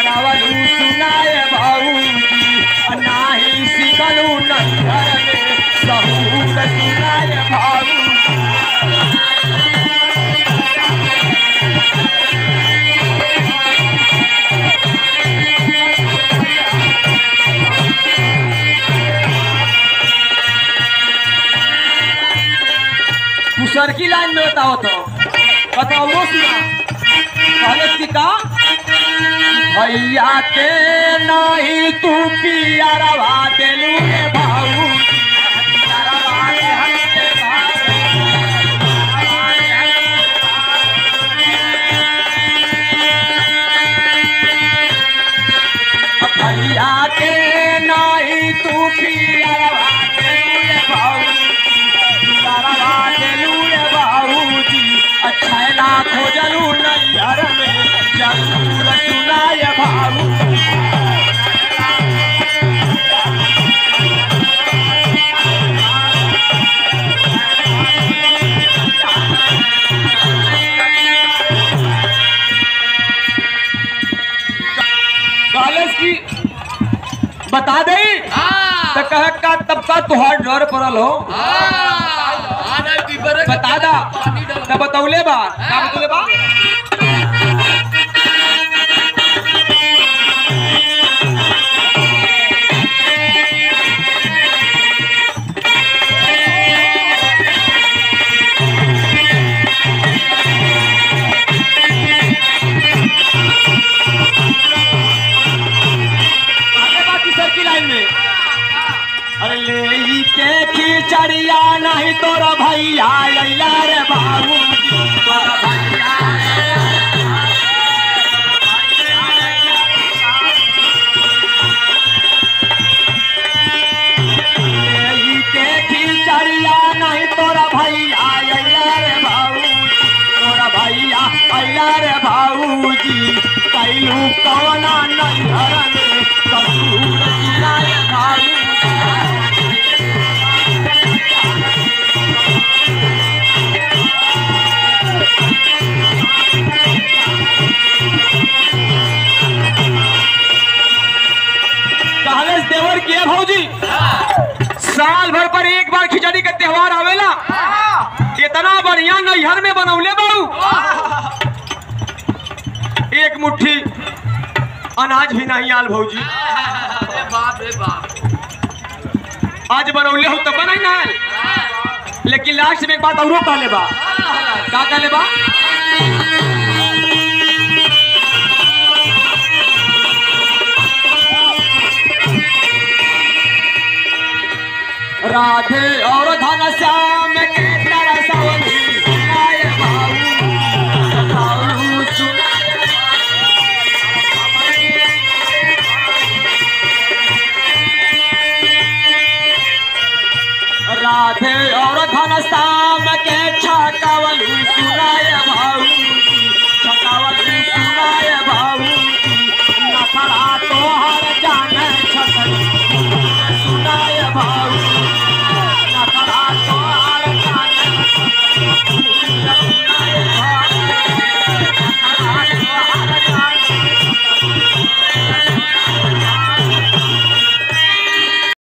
बनवलू सुनाय भाऊजी नाही सिखलू नैहर में सहूर सुनाय भाऊजी तू सरकी लाइन में बताओ तो बताओ वो सुना पहले की का भैया के नहीं तू पियरवा देलू रे भाऊ भैया के नहीं तू पियरवा देलू रे भाऊ पियरवा देलू रे बाबूजी अच्छा ना खोजलू नैहर में जरूर सुनाय भाऊ कॉलेज की बता दे तो कह का तब का तुहार डर पड़ल हो बता दा तो बतौले बा का बतौले बा आगे बाकी सर की लाइन में अरे ले ई के खिचड़िया नहीं तोरा भैया लैला रे बाबू तोरा भैया ले ई के खिचड़िया नहीं तोरा भैया लैला रे बाबू तोरा भैया अइला रे भाऊजी कैलू कवना नैहर में कसूर जिला रे भाऊ कहले देवर के भौजी साल भर पर एक बार खिचड़ी के त्योहार आवेला इतना बढ़िया नैहर में बनौले बाबू एक मुट्ठी अनाज भी नहीं आल भौजी आज बनौले हो तो बनाई ना लेकिन लास्ट में एक बात औरो कहले बा का कहले बा राधे और धन श्याम